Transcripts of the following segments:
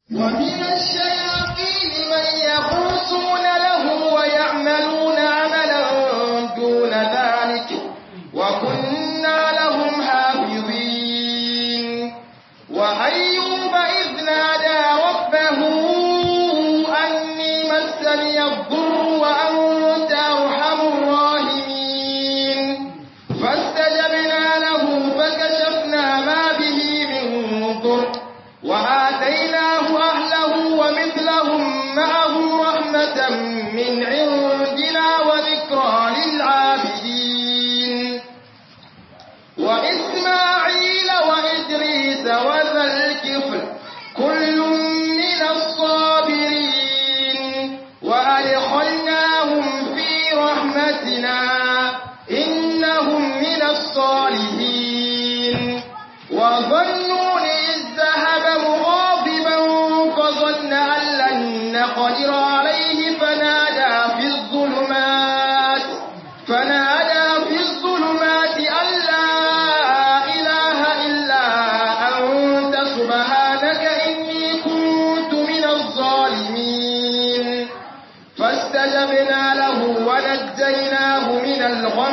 ومن الشياطين من يغوصون له ويعملون عملا دون ذلك وكنا لهم حافظين وأيوب إذ نادى ربه أني مسني الضر وأنت أرحم الراحمين فاستجبنا له فكشفنا ما به من ضر وآتيناه أهله ومثلهم معهم رحمة من عندنا وذكرى للعابدين وإسماعيل وإدريس وذا الكفل كل من الصابرين وأدخلناهم في رحمتنا إنهم من الصالحين وظنون إذ ذهب مغاضبا فظن أن لن نقدر عليه فنادى في الظلمات فنادى في الظلمات أن لا إله إلا أنت سبحانك إني كنت من الظالمين فاستجبنا له ونجيناه من الغم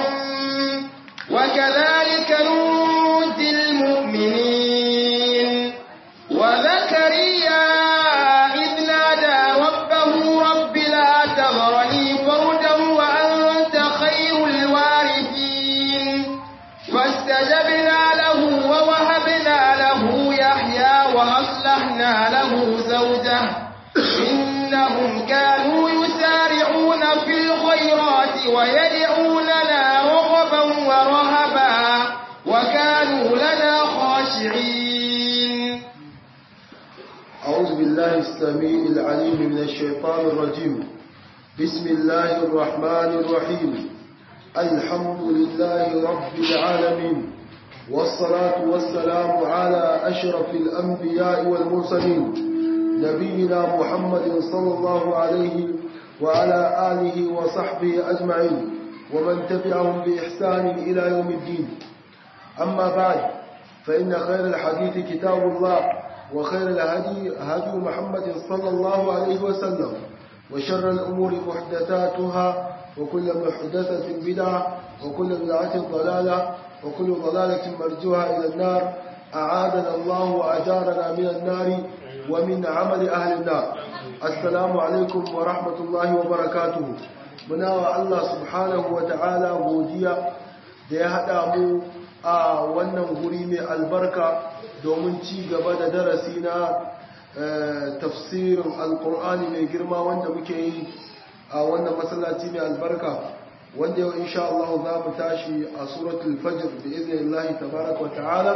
وكذلك ننجي المؤمنين وزكريا إذ نادى ربه رب لا تذرني فردا وأنت خير الوارثين فاستجبنا له ووهبنا له يحيى وأصلحنا له زوجه إنهم كانوا يسارعون في الخيرات ويدعوننا رغبا ورهبا وكانوا لنا خاشعين أعوذ بالله السميع العليم من الشيطان الرجيم بسم الله الرحمن الرحيم الحمد لله رب العالمين والصلاة والسلام على أشرف الأنبياء والمرسلين نبينا محمد صلى الله عليه وعلى آله وصحبه أجمعين ومن تبعهم بإحسان إلى يوم الدين أما بعد فإن خير الحديث كتاب الله وخير الهدي هدي محمد صلى الله عليه وسلم وشر الأمور محدثاتها وكل محدثة بدعة وكل بدعة ضلالة وكل ضلالة مرجوها إلى النار أعاذنا الله وأجارنا من النار ومن عمل أهل النار السلام عليكم ورحمة الله وبركاته muna Allah subhanahu wa ta'ala godiya da ya haɗa mu a wannan guri mai albarka domin ci gaba da darasi na tafsirin alkur'ani mai girma wanda muke yi a wannan masallaci mai albarka wanda yau insha Allah za mu tashi a suratul fajr da iznillahi tabaraka wa ta'ala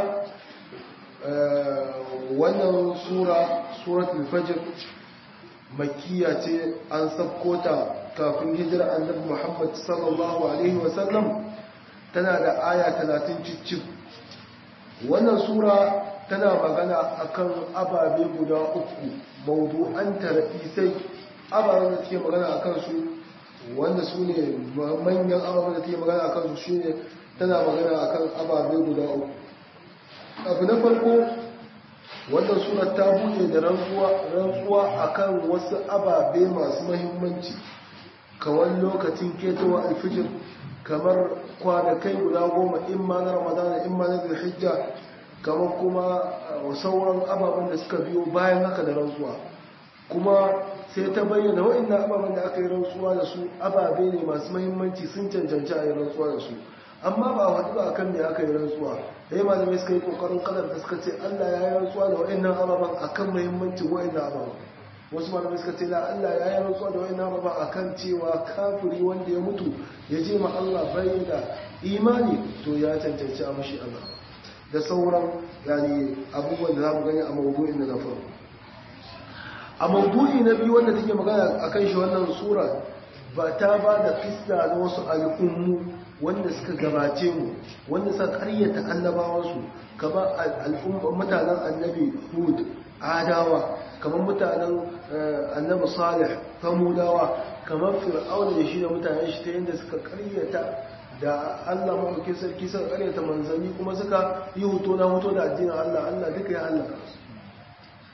wannan sura suratul fajr makkiya ce an sabkota kafin hijira annabi Muhammad sallallahu alaihi wasallam tana da aya 30 cicif wannan sura tana magana akan ababe guda uku mawdu'an tarifai ababen da take magana akan su wanda su ne manyan ababen da take magana akan su shine tana magana akan ababe guda uku abu na farko wannan sura ta buɗe da rantsuwa akan wasu ababe masu mahimmanci kamar lokacin ketowa alfijir kamar kwanakai guda goma in ma na ramadana in ma na zulhijja kamar kuma sauran ababen da suka biyo bayan haka da rantsuwa kuma sai ta bayyana waɗannan ababen da aka yi rantsuwa da su ababe ne masu mahimmanci sun cancanci a yi rantsuwa da su amma ba a haɗu ba akan me aka yi rantsuwa da yi malamai suka yi ƙoƙarin kadar da suka ce allah ya yi rantsuwa da waɗannan ababen akan mahimmancin waɗannan ababen wasu malamai suka ce la Allah ya yi rantsuwa da wani nama ba a kan cewa kafiri wanda ya mutu ya je ma Allah bai da imani to ya cancanci a mashi Allah da sauran yani abubuwan da za mu gani a mawudu'in da na farko a mawudu'i na biyu wanda take magana a kan shi wannan sura ba ta ba da fista na wasu al'ummu wanda suka gabace mu wanda suka karyata annabawansu kamar mutanen annabi hud adawa kamar mutanen annabi salih famudawa kamar fir'auna da shi da mutanen shi ta yadda suka karyata da Allah maɗauki sarki suka karyata manzanni kuma suka yi hoto na hoto da addinin Allah Allah duka ya halaka su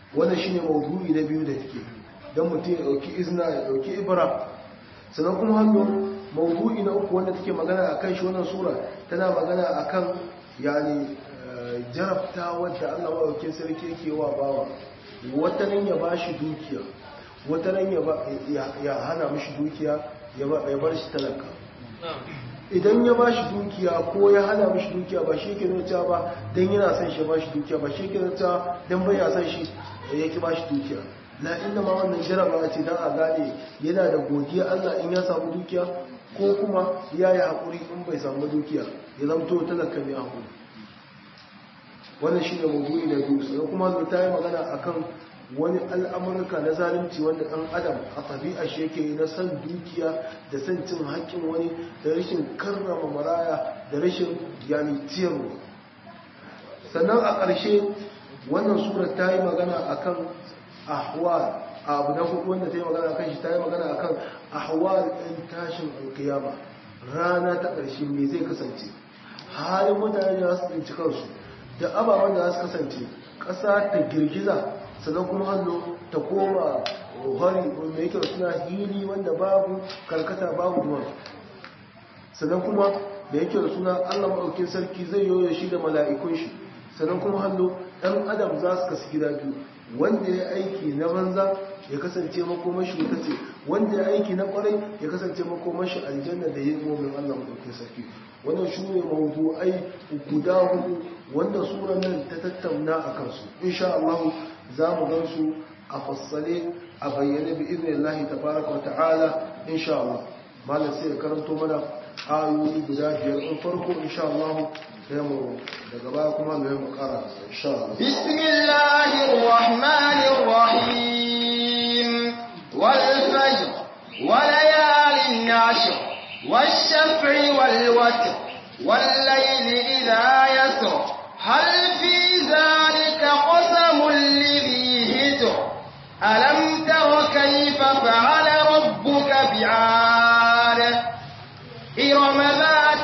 wannan shine maudu'i na biyu da take dan mutum ya dauki izna ya dauki ibra sannan kuma hannu maudu'i na uku wanda take magana akan shi wannan sura tana magana akan yani jarabta wadda Allah maɗaukin sarki yake wa bawa wata nan ya ba shi dukiya wata nan ya hana mashi dukiya ya bar shi talaka idan ya ba shi dukiya ko ya hana mashi dukiya ba shi ke nuna ba don yana son shi ba shi dukiya ba shi ke nuna don bai ya son shi ya ki ba shi dukiya na inda ma wannan jaraba ce don a gane yana da godiya Allah in ya samu dukiya ko kuma ya yi haƙuri in bai samu dukiya ya zamto talaka mai haƙuri wannan shi ne mawdu'i na biyu sai kuma zo ta yi magana akan wani al'amurka na zalunci wanda ɗan adam a ɗabi'a shi yake na san dukiya da san cin haƙƙin wani da rashin karrama maraya da rashin yani ciyarwa sannan a ƙarshe wannan surar ta yi magana akan ahwal abu na hudu wanda ta yi magana akan shi ta yi magana akan ahwal ɗin tashin alkiyama rana ta ƙarshe me zai kasance halin mutane da su tsinci kansu da ababen da za su kasance ƙasa ta girgiza sannan kuma hannu ta koma hari mai kyau suna hili wanda babu karkata babu duwan sannan kuma da yake da suna allah maɗaukin sarki zai yoyo shi da mala'ikun shi sannan kuma hannu ɗan adam za su kasu gida biyu wanda ya aiki na banza ya kasance makomashi wuta ce wanda ya aiki na kwarai ya kasance makomashi aljanna da yin momin allah maɗaukin sarki wannan shi ne mawudu'ai guda hudu wanda suran nan ta tattauna a kansu insha Allah za mu gan su a fassale a bayyane bi izinin Allah tabaraka wa ta'ala insha Allah malam sai ya karanto mana ayoyi guda biyar in farko insha Allah sai mu daga baya kuma mu yi kara insha Allah bismillahir rahmanir rahim wal fajr wa layalin nashr والشفع والوتر والليل إذا يسر هل في ذلك قسم لذي هجر ألم تر كيف فعل ربك بعاد إرم ذات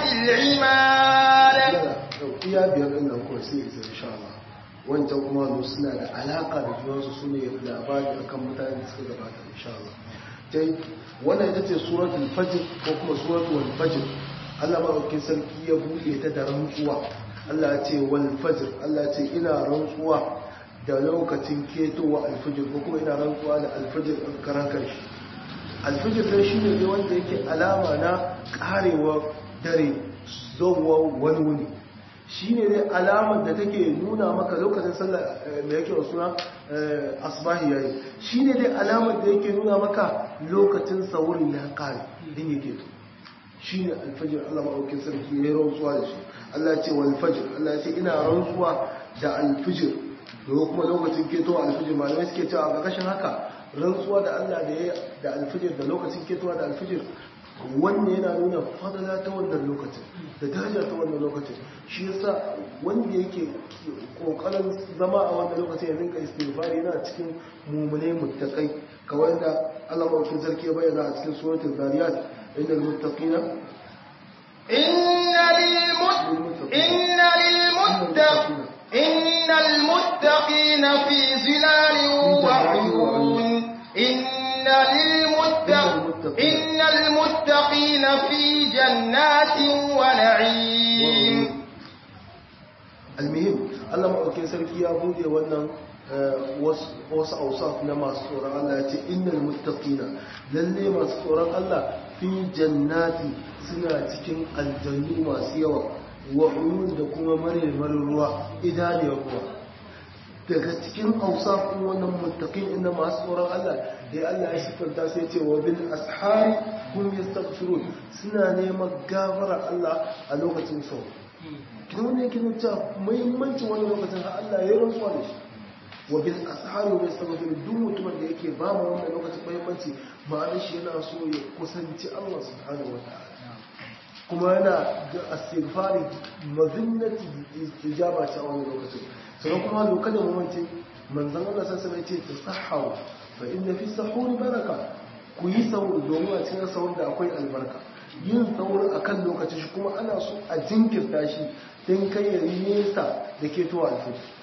العماد iya biyar ɗin nan kuwa sai isa insha Allah wancan kuma suna da alaƙa da junansu su ne labari akan mutane da suka gabata insha Allah dai wannan ita ce suratul fajr ko kuma suratul fajr Allah madaukakin sarki ya buɗe ta da rantsuwa Allah ya ce wal fajr Allah ya ce ina rantsuwa da lokacin ketowa alfajr ko kuma ina rantsuwa da alfajr din karan kanshi alfajr dai shine ne wanda yake alama na karewa dare zuwa wani wuni shine ne alamar da take nuna maka lokacin sallah mai yake suna asbahi yayi shine dai alamar da yake nuna maka lokacin saurin ya kare din yake to shine alfajir Allah maɗaukin sarki ya yi rantsuwa da shi Allah ce wal fajr Allah ce ina rantsuwa da alfajir da kuma lokacin ketowa alfajir malamai suke cewa a ƙarƙashin haka rantsuwa da Allah da ya da alfajir da lokacin ketowa da alfajir wanda yana nuna fadala ta wannan lokacin da daraja ta wannan lokacin shi yasa wanda yake kokarin zama a wannan lokacin ya rinka istighfari yana cikin mumune muttaqai kawai da Allah maɗaukin sarki ya bayyana a cikin suratul zariyat إن المتقين إن للمت إن للمتق إن المتقين في ظلال وعيون إن للمتق إن المتقين في جنات ونعيم المهم الله مأوكين سركي يا بودي wannan wasu ausaf na masu tsoron Allah ya ce innal muttaqina lalle masu tsoron Allah fi jannati suna cikin aljannu masu yawa wa uyun da kuma marmarin ruwa idaniyar ruwa daga cikin ausaf din wannan muttaqin inda masu tsoron Allah da Allah ya sifanta sai ce wa bil ashari hum yastaghfirun suna neman gafara Allah a lokacin sau kin ne kin ta muhimmancin wani lokacin har Allah ya rantsuwa da shi wa bil ashari hum yastaghfirun duk mutumin da yake ba mu wannan lokacin muhimmanci ma'anar shi yana so ya kusanci Allah subhanahu wa ta'ala kuma yana da astighfari mazinnati istijaba ta wani lokacin sannan kuma lokacin mamanci manzan Allah sassa mai ce ta sahawa fa inda fi sahuri baraka ku yi sahur domin a cikin sahur da akwai albarka yin sahur a kan lokacin shi kuma ana so a jinkirta shi don kai ya yi nesa da ke towa alfajir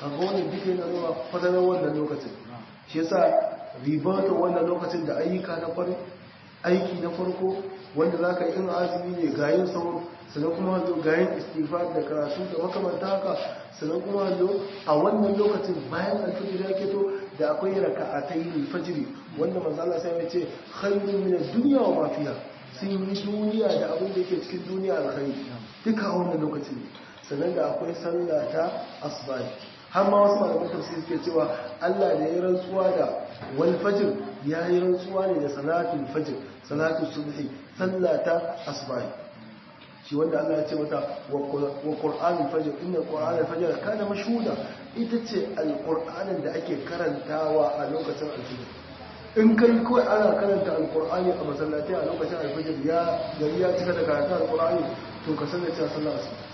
kaga wannan duka yana nuna fadalar wannan lokacin shi yasa ribata wannan lokacin da ayyuka na farko aiki na farko wanda za ka yi in azumi ne gayin sauran sannan kuma zo gayin istighfar da karatu da makamanta haka sannan kuma zo a wannan lokacin bayan alfajir ya keto da akwai raka'atai alfajiri wanda manzo Allah sai ya ce khairun min ad-dunya wa ma fiha sun yi duniya da abin da yake cikin duniya alkhairi duka a wannan lokacin ne sannan da akwai sallah ta asbahi har ma wasu malaman tafsir suke cewa Allah da ya rantsuwa da wal fajr ya yi rantsuwa ne da salatul fajr salatul subhi sallah ta asbahi shi wanda Allah ya ce mata wa qur'anul fajr inna qur'anul fajr kana mashhuda ita ce alqur'anin da ake karantawa a lokacin alfajr in kai kawai ana karanta alqur'ani a masallatai a lokacin alfajr ya gari ya cika da karanta alqur'ani to ka sanar cewa sallah asuba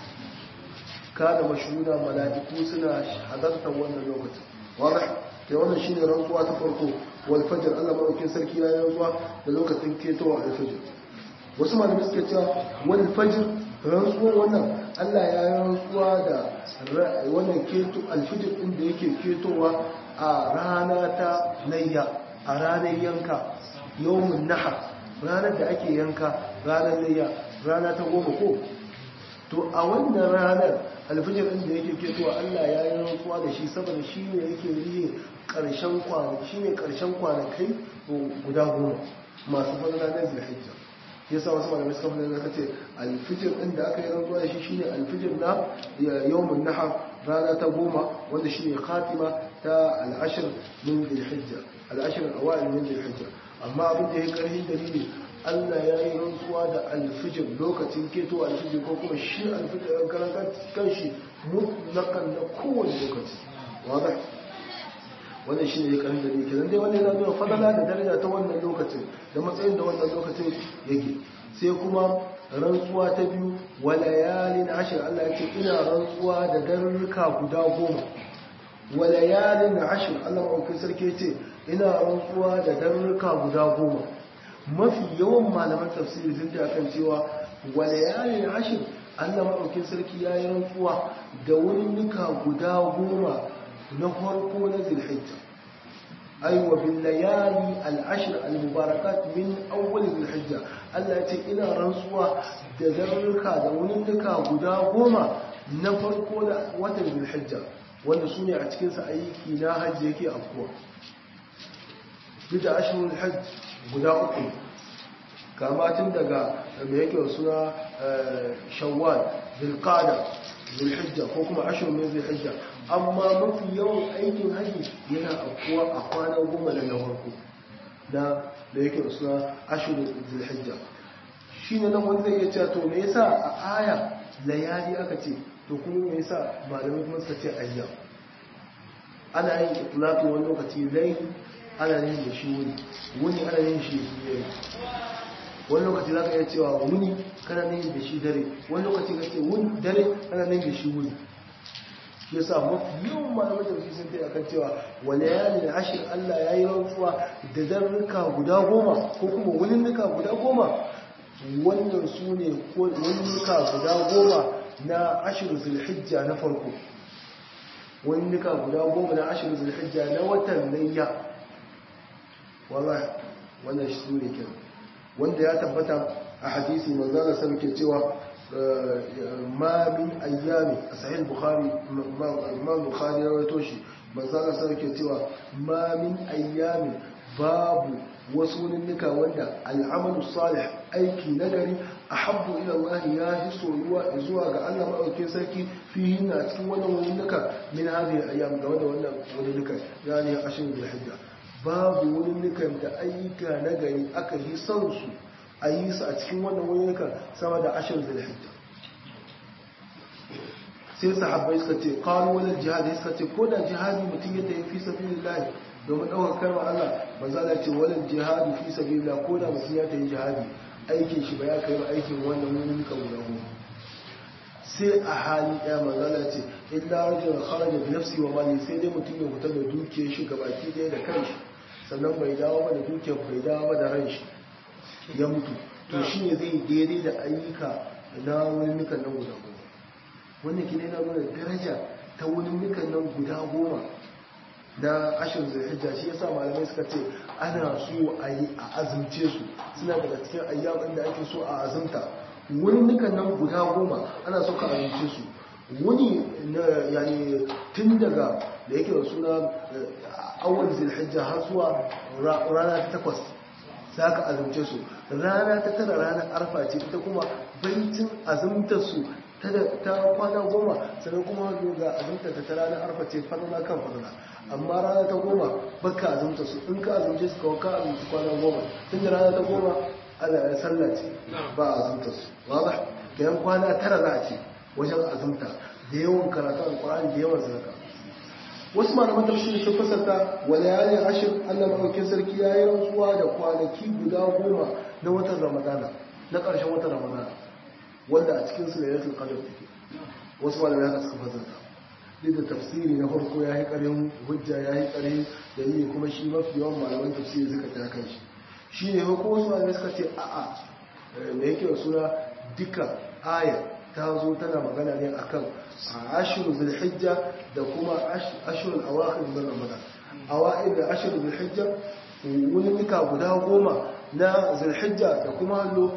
kada mashuda mala'iku suna hadartar wannan lokacin wadah ke wannan shine rantsuwa ta farko wal fajr Allah madaukin sarki ya yi rantsuwa da lokacin ketowa al fajr wasu malamai suke cewa wal fajr rantsuwa wannan Allah ya yi rantsuwa da wannan keto al fajr din da yake ketowa a rana ta layya a ranar yanka yawmun nahar ranar da ake yanka ranar layya rana ta goma ko to a wannan ranar alfijir ɗin da yake ketowa Allah ya yi rantsuwa da shi saboda shi ne yake riye ƙarshen kwanaki shi ne ƙarshen kwanakai guda goma masu fadala na zilhijja ya sa wasu malamai suka fadala ka ce alfijir ɗin da aka yi rantsuwa da shi shi ne alfijir na yawmun nahar rana ta goma wanda shi ne khatima ta al'ashir min zilhijja al'ashir awa'il min zilhijja amma abin da ya karhin dalili Allah ya yi rantsuwa da alfijir lokacin keto alfijir ko kuma shi alfijir ɗan karan kanshi mutlakan na kowane lokaci wadda wannan shi ne ya karin da ne kenan dai wannan yana nuna fadala da daraja ta wannan lokacin da matsayin da wannan lokacin yake sai kuma rantsuwa ta biyu walayalin ashir Allah ya ce ina rantsuwa da darurruka guda goma walayalin ashir Allah ma'aukin sarki ya ce ina rantsuwa da darurruka guda goma mafi yawan malaman tafsiri sun ta kan cewa walayalin ashir Allah maɗaukin sarki ya yi rantsuwa da wurin nuka guda goma na farko na zilhijja ai wa bin layali al'ashir al-mubarakat min awwal zilhijja Allah ya ce ina rantsuwa da zarruka da wurin nuka guda goma na farko na watan zilhijja wanda su ne a cikinsa aiki na hajji yake afkuwa duk da ashirin hajji guda uku kama tun daga mai yake suna shawwal zilqada zilhijja ko kuma ashirin min zilhijja amma mafi yawan aikin haji yana afkuwa a kwana goma da na farko da da yake suna ashirin zilhijja shi ne nan wanda zai iya cewa to me yasa a aya layali aka ce to kuma me yasa malamai kuma suka ce ayyam ana yin itlaqi wani lokaci lai ana yin da shi wuni wuni ana yin shi yayi wani lokaci za ka iya cewa wuni kana nan da shi dare wani lokaci ka ce wuni dare kana nan da shi wuni shi yasa mafi yawan malamai da sun kai akan cewa wani yali da ashir Allah ya yi rantsuwa da zarruka guda goma ko kuma wuninnuka guda goma wannan su ne wuninnuka guda goma na ashir zulhijja na farko wuninnuka guda goma na ashir zulhijja na watan layya wallahi wannan shi su ne kenan wanda ya tabbata a hadisi manzana sa ke cewa ma min ayyami a sahih bukhari imam bukhari ya rawaito shi manzana sa ke cewa ma min ayyami babu wasu ninnika wanda al'amalu salih aiki nagari ahabbu ila Allah ya fi soyuwa zuwa ga Allah madaukakin sarki fi na cikin wannan ninnika min hadhihi ayyam ga wannan wannan ninnika yani ashirin bil hijja babu wurinnukan da ayyuka na gari aka yi son su a yi su a cikin wannan wurinnukan sama da ashirin zulhijja sai sahabbai suka ce kawo wani jihadi suka ce ko da jihadi mutum ya tafi fi sabilillah domin ɗaukar karma Allah manzo Allah ce wani jihadi fi sabilillah ko da mutum ya tafi jihadi aikin shi ba ya kai aikin wannan wurinnukan guda goma sai a hali ɗaya manzala ce illa rajul kharaja bi nafsi wa mali sai dai mutum ya fita da dukiyar shi gabaki ɗaya da kanshi sannan bai dawo ba da dukiyar bai dawo ba da ran shi ya mutu to shi ne zai daidai da ayyuka na wani nukan nan guda goma wannan ki na nuna daraja ta wani nukan nan guda goma na ashirin zulhijja shi yasa malamai suka ce ana so a yi a azumce su suna daga cikin ayyamin da ake so a azumta wani nukan nan guda goma ana so ka azumce su wani na yani tun daga da yake da suna awal zulhijja har zuwa rana ta takwas za ka azumce su rana ta tara ranar arfa ce ita kuma baitin azumtar su ta kwana goma sannan kuma ga azumtar ta ranar arfa ce fadana kan fadana amma rana ta goma baka azumta su in ka azumce su kawai ka azumci kwana goma tun da rana ta goma ala sallah ce ba a azumta su ba kayan kwana tara za a ce wajen azumta da yawan karatu alkur'ani da yawan sadaka wasu malaman tafsiri sun fasarta wa layalin ashir Allah madaukakin sarki ya yi rantsuwa da kwanaki guda goma na watan ramadana na ƙarshen watan ramadana wanda a cikin su lailatul qadr take wasu malamai haka suka fasarta duk da tafsiri na farko ya yi ƙarin hujja ya yi ƙarin dalili kuma shi mafi yawan malaman tafsiri suka ta kan shi shi ne ko wasu malamai suka ce a'a me yake da suna duka aya ta zo tana magana ne akan ashiru zulhijja da kuma ashirin awakhir min ramadan awakhir da ashiru zulhijja wani nika guda goma na zulhijja da kuma hallo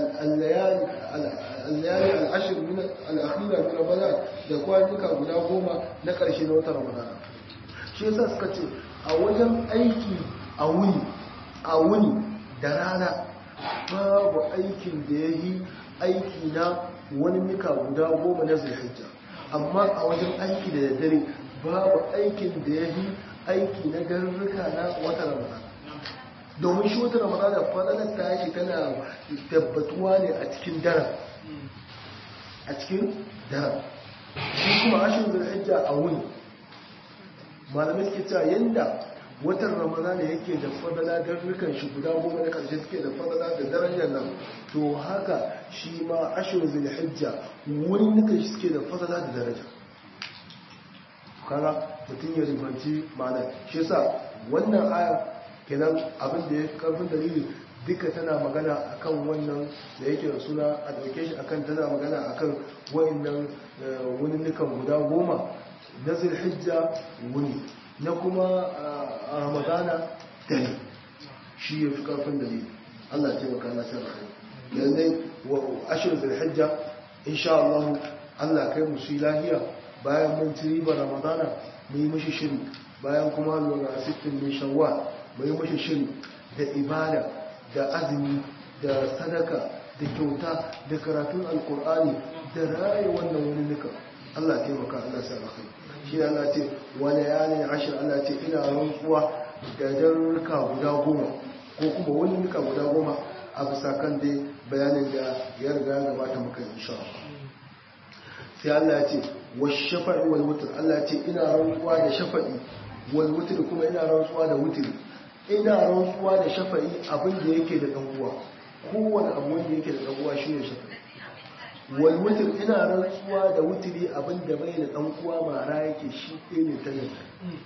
al-layali al-ashr min al-akhira min ramadan da kwanuka guda goma na karshe na watan ramadan shi yasa suka ce a wajen aiki a wuni a wuni da rana babu aikin da yayi aiki na wani mika guda goma na zulhijja amma a wajen aiki da daddare babu aikin da ya yi aiki na garurruka na wata ramadan domin shi wata ramadan da fadalar ta yake tana tabbatuwa ne a cikin daren a cikin daren shi kuma ashin zulhijja a wuni malamai suke cewa yanda watan ramadana yake da fadala garurrukan shi guda goma na karshe suke da fadala da darajar nan to haka shi ma ashirin zulhijja wurin nukan shi suke da fadala da daraja kaga mutum ya ribanci ma'ana shi yasa wannan aya kenan abin da ya karfin dalili duka tana magana akan wannan da yake da suna a dauke shi akan tana magana akan wayannan wani nukan guda goma na zulhijja wuni na kuma a ramadana dare shi ya fi karfin dalili Allah ce maka na san rai yanzu wa ashir zulhijja insha Allah Allah kai mu su lahiya bayan mun ci riba ramadana mu yi mishi shiri bayan kuma lura sittin min shawwal mu yi mishi shiri da ibada da azumi da sadaka da kyauta da karatun alkur'ani da raye wannan wani nika Allah taimaka Allah sa rai shi Allah ce wani yanin ashir Allah ce ina rantsuwa da darurruka guda goma ko kuma wani nuka guda goma a bisa kan dai bayanin da ya riga ya gabata muka insha sai Allah ya ce wa shafa'i wal wutr Allah ya ce ina rantsuwa da shafa'i wal wutr kuma ina rantsuwa da wutr ina rantsuwa da shafa'i abin da yake da dan uwa kowane abu wanda yake da dan uwa shine shafa'i wal wutr ina rantsuwa da wutri abin da bai da dan uwa mara yake shi ɗaya ne ta yanka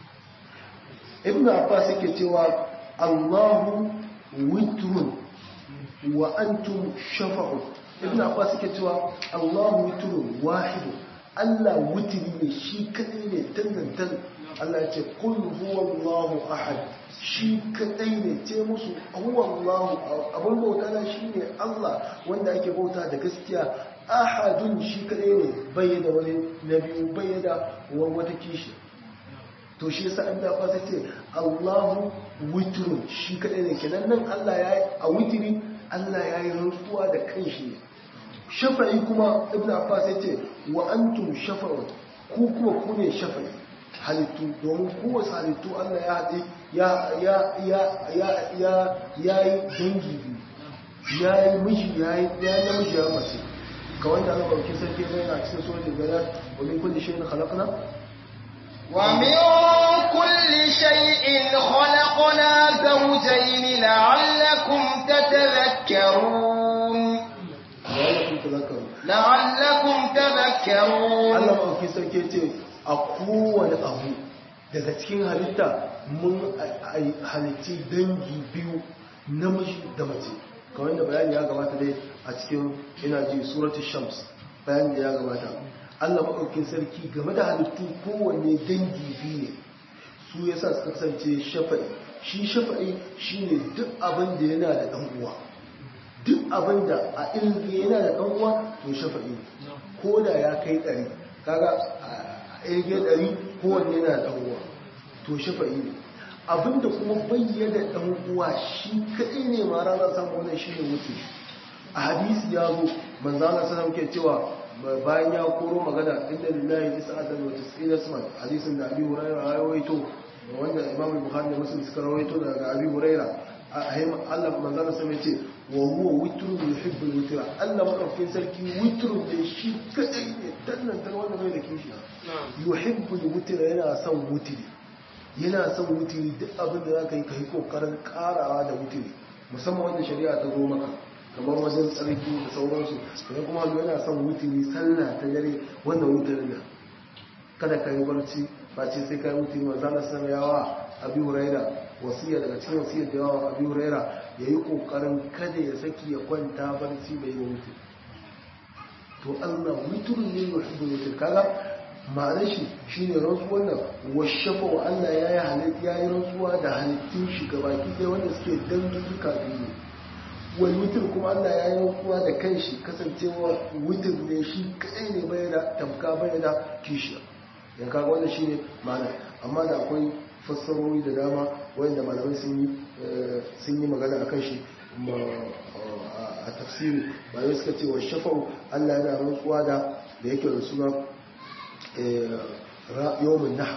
ibnu abbas yake cewa Allahu witrun wa antum shafa'u ibn abbas yake cewa Allahu witrun wahid Allah witri ne shi kadai ne tantantan Allah ya ce kul huwallahu ahad shi kadai ne ce musu huwallahu abun bauta na shine Allah wanda ake bauta da gaskiya ahadun shi kadai ne bai da wani nabi bai da wata kishi to shi yasa ibn abbas yace Allahu witrun shi kadai ne kenan nan Allah yayi a witri Allah yayi rantsuwa da kanshi ne shafa'i kuma ibn abbas yace wa antum shafa'un ku kuma ku ne shafa'i halittu domin kowace halittu Allah ya haɗe ya ya ya ya ya yayi dangi biyu yayi miji yayi ya namiji ya mace ka wanda Allah bauki sarki ne a cikin suratul balad wa min kulli shay'in khalaqna ومن كل شيء خلقنا زوجين لعلكم تتذكرون لعلكم تذكرون Allah mafi sarki ce a kowane abu daga cikin halitta mun halitti dangi biyu namiji da mace kawai da bayani ya gabata dai a cikin ina ji surati shams bayani da ya gabata Allah maɗaukin sarki game da halittu kowanne dangi biyu ne su ya sa suka kasance shafa'i shi shafa'i shi ne duk abin da yana da ɗan uwa duk abin da a ilmi yana da ɗan uwa to shafa'i ne ko da ya kai ɗari kaga a ilmi ɗari kowanne yana da ɗan uwa to shafa'i ne abin da kuma bayyana ɗan uwa shi kaɗai ne ma ranar samun wannan shi ne wuce a hadisi ya zo manzana sanar ke cewa bayan ya koro magana inda lillahi tis'atan wa tis'ina isman hadisin da abi hurairah ya rawaito wanda imam bukhari da muslim suka rawaito daga abi hurairah Allah manzana sai ce wa huwa witrun yuhibbul witra Allah madaukakin sarki witrun da shi kadai ne dannan dan wanda bai da kishi yuhibbul witra yana son wutiri yana son wutiri duk abin da zaka yi kai kokarin karawa da wutiri musamman wanda shari'a ta zo maka kamar wajen tsarki da sauransu sai kuma hannu yana son wutiri sallah ta dare wannan wutirin da kada ka yi barci ba ce sai ka yi wutiri ma zana san yawa abi huraira wasiya daga cikin wasiyar da yawa abi huraira ya yi kokarin kada ya saki ya kwanta barci bai yi wutiri to allah wutirin ne ya hibbu wutir kaga ma'anar shi shine rantsuwar nan washafa wa allah ya yi halitta ya yi rantsuwa da halittun shi gabaki ɗaya wanda suke dangin duka biyu wani wutar kuma Allah ya yi rantsuwa da kanshi kasancewa wutar ne shi kadai ne bai da tamka bai da kishiya yan kaga wannan shine ma'ana amma da akwai fassarori da dama wanda malamai sun yi sun yi magana akan shi a tafsiri malamai suka ce wa shafa'u Allah yana rantsuwa da da yake da suna yawmin nahr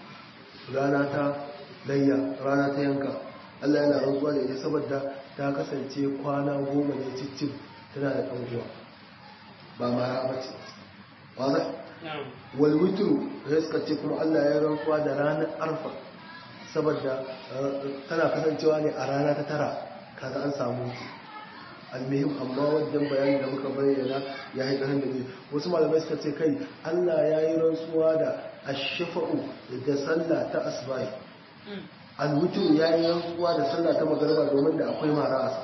rana ta layya rana ta yanka Allah yana rantsuwa da ita saboda ta kasance kwana goma ne cikin tana da ɗan'uwa ba mara bace wadda walwitru ya suka ce kuma Allah ya rantsuwa da ranar arfa saboda tana kasancewa ne a rana ta tara kaga an samu almihim amma wajen bayani da muka bayyana ya yi ƙarin da ne wasu malamai suka ce kai Allah ya yi rantsuwa da ashafa'u da sallah ta asbahi alwutur ya yi rantsuwa da sallah ta magarba domin da akwai mara asa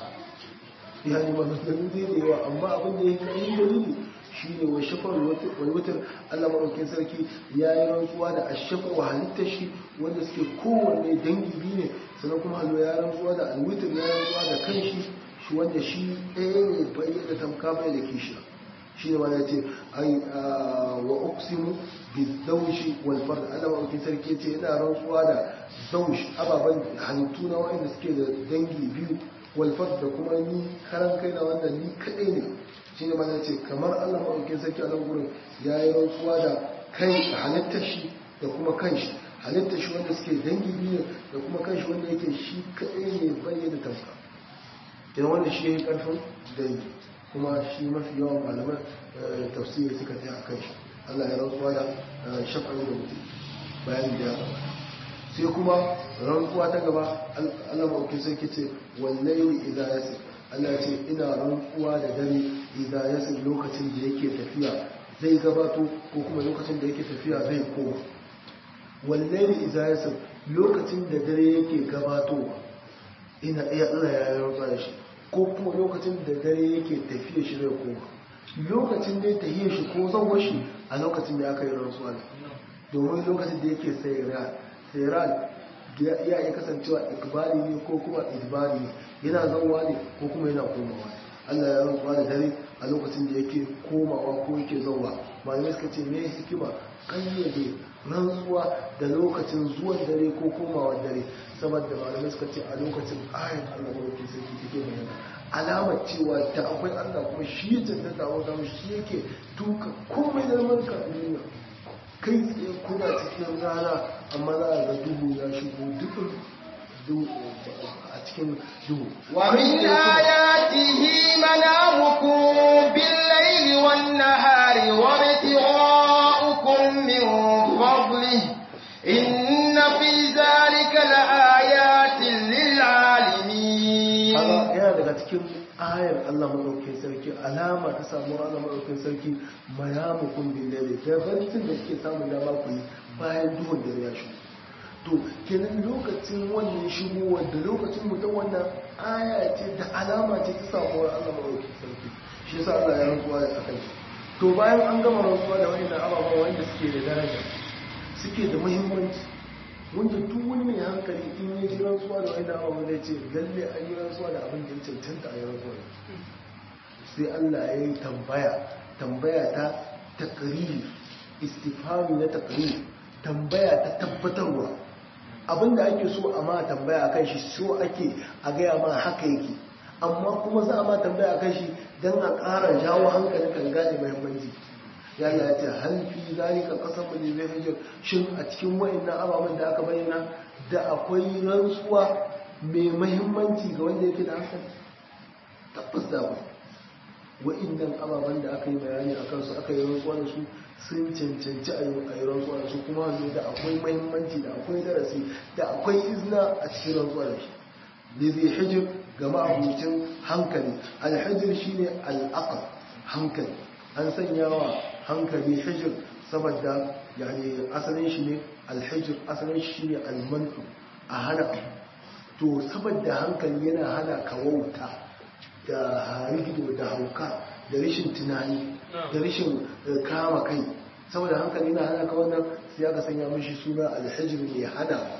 ya yi maganganu zai da yawa amma abin da ya yi kayan dalili shi ne wa shafar walwutar allah maɗaukin sarki ya yi rantsuwa da ashafa wa halittar shi wanda suke kowanne dangi biyu ne sannan kuma halwa ya rantsuwa da alwutar ya rantsuwa da kan shi shi wanda shi ɗaya ne bayyana tamka bai da kishiya shi ne wanda ce ai wa uqsimu bizawshi wal fard Allah wa sarki ce yana rantsuwa da zawsh ababan halittu na wanda suke da dangi biyu wal fard da kuma ni karan kai na wannan ni kadai ne shi ne wanda ce kamar Allah wa sarki a nan gurin yayi rantsuwa da kai halittar shi da kuma kanshi halittar shi wanda suke dangi biyu da kuma kanshi wanda yake shi kadai ne bayyana tamka idan wannan shi yayi karfin dangi kuma shi mafi yawan malaman tafsiri suka ta a kan shi Allah ya rantsuwa da shafa'in da mutum bayan da ya gaba sai kuma rantsuwa ta gaba Allah ma'auki sai ke ce wallahi idan ya sai Allah ya ce ina rantsuwa da dare idan ya sai lokacin da yake tafiya zai gabato ko kuma lokacin da yake tafiya zai koma wallahi idan ya sai lokacin da dare yake gabatowa ina iya Allah ya rantsuwa da shi ko kuma lokacin da dare yake tafiye shi zai koma lokacin da ya tafiye shi ko zan shi a lokacin da aka yi rantsuwa ne domin lokacin da yake sayran ya iya kasancewa ikbali ne ko kuma idbari ne yana zauwa ne ko kuma yana komawa Allah ya rantsuwa da dare a lokacin da yake komawa ko yake zauwa malamai suka ce me hikima kayyade rantsuwa da lokacin zuwan dare ko komawar dare saboda malamai suka ce a lokacin ayin Allah mawarki sarki take bayyana alamar cewa ta akwai Allah kuma shi ya cancanta wa gama shi yake tuka komai da manka a duniya kai tsaye kuna cikin rana amma za a ga duhu ya shigo dukkan a cikin duhu ومن آياته منامكم بالليل والنهار وابتغاؤكم من فضله إن في ذلك لآيات للعالمين haka yana daga cikin ayar Allah maɗaukin sarki alama ta samu ranar maɗaukin sarki mayamukun billahi da barcin da suke samun dama ku yi bayan duhun da ya shigo to kenan lokacin wannan shigo da lokacin mutum wannan aya ce da alama ce ta samuwar Allah maɗaukin sarki shi yasa Allah ya rantsuwa da akan shi to bayan an gama rantsuwa da wani ababen wanda suke da daraja suke da muhimmanci wanda duk wani mai hankali in ya ji rantsuwa da wani ababen zai ce lalle an yi rantsuwa da abin da ya cancanta a yi rantsuwa sai Allah ya yi tambaya tambaya ta takriri istifami na takriri tambaya ta tabbatarwa abinda ake so a ma tambaya akan shi so ake a gaya ma haka yake amma kuma za a ma tambaya akan shi don a ƙara jawo hankalin kan gane muhimmanci ya yi ce halfi zalika kasar mu ne hajjar shin a cikin wa'annan ababen da aka bayyana da akwai rantsuwa mai muhimmanci ga wanda yake da hankali tabbas da ba wa'annan ababen da aka yi bayani a kansu aka yi rantsuwa da su sun cancanci a yi rantsuwa da su kuma wanda da akwai mahimmanci da akwai darasi da akwai izina a cikin rantsuwa da shi da zai hijir ga ma'abucin hankali alhijir shi ne al'aqal hankali an sanya wa hankali hijir saboda yani asalin shi ne alhijir asalin shi ne almanu a hana abu to saboda hankali yana hana ka wauta da harigido da hauka da rashin tunani da rashin kama kai saboda hankali na hana ka wannan sai aka sanya mishi suna alhijir mai hana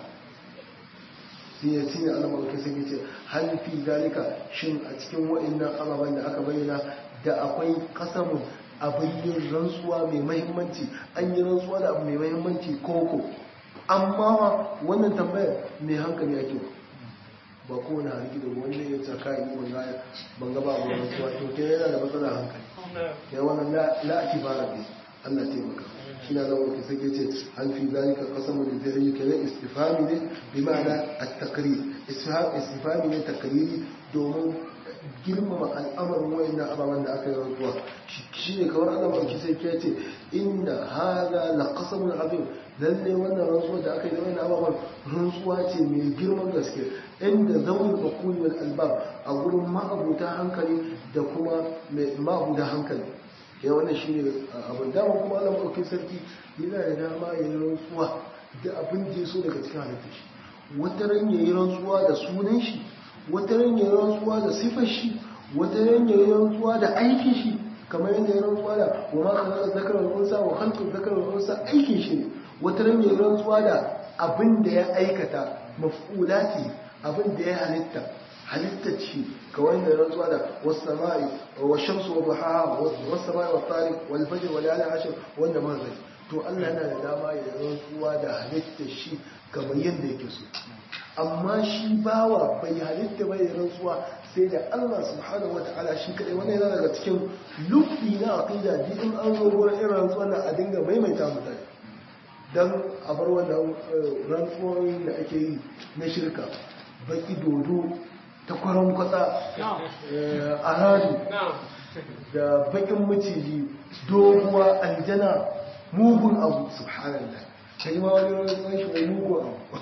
sai ya cinye alamar sai ya ce hal fi zalika shin a cikin wa'annan ababen da aka bayyana da akwai kasamun abin yin rantsuwa mai mahimmanci an yi rantsuwa da abu mai mahimmanci koko amma wannan tambayar mai hankali ake ba kowane harki da wanda ya tsaka yi wanda ban gaba abu rantsuwa to ke yana da matsala hankali ya wannan la'aki fara ne Allah taimaka shi na zama ke sake ce an fi zalika kasamu da zai yi kenan istifami ne bi ma'ana at-takrir istifami ne takriri domin girmama al'amarin wayannan ababen da aka yi rantsuwa shi ne kawar Allah mai sai ke ce inda hada la qasamun azim lalle wannan rantsuwa da aka yi da wayannan ababen rantsuwa ce mai girman gaske inda zawul bakuli wal albab a gurin ma'abuta hankali da kuma ma'abuta hankali ya wannan shi ne abin dama kuma Allah mai sarki yana da dama ya yi rantsuwa da abin da ya so daga cikin halittar shi wata ran ya yi rantsuwa da sunan shi wata ran ya rantsuwa da sifar shi wata ran ya rantsuwa da aikin shi kamar yadda ya rantsuwa da wa ma khalaqa dhakara wal unsa wa khalqa dhakara wal unsa aikin shi ne wata ran ya rantsuwa da abin da ya aikata maf'ulati abin da ya halitta halitta ce kawai da rantsuwa da was-sama'i wa shamsu wa duhaha was-sama'i wa tariq wal fajr wa layalin ashr wanda ma zai to Allah yana da dama ya rantsuwa da halitta shi kamar yadda yake so amma shi bawa bai halitta bai rantsuwa sai da Allah subhanahu wata'ala shi kadai wannan yana daga cikin lufi na aqida din in an zo gurin irin rantsuwa na a dinga maimaita mutane dan a bar wannan rantsuwoyin da ake yi na shirka baki dodo ta kwaron kwatsa aradu da bakin maciji doguwa aljana mugun abu subhanallah kai ma wani rantsuwan shi mai mugun abu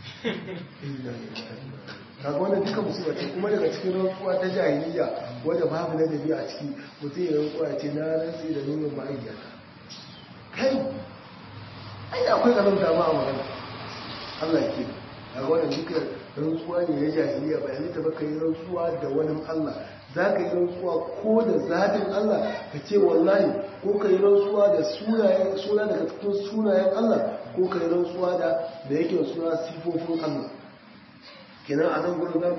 kaga wannan duka musulma ce kuma daga cikin rantsuwa ta jahiliya wanda babu na dabi a ciki mutum ya rantsuwa ce na rantsi da nunin ma'aikata kai ai akwai kanon dama a magana Allah ke a wannan duka rantsuwa ne na jahiliya bai halitta ba ka yi rantsuwa da wani Allah za ka yi rantsuwa ko da zatin Allah ka ce wallahi ko ka yi rantsuwa da suna daga cikin sunayen Allah ko ka yi rantsuwa da da yake suna sifofin Allah kenan a nan gurin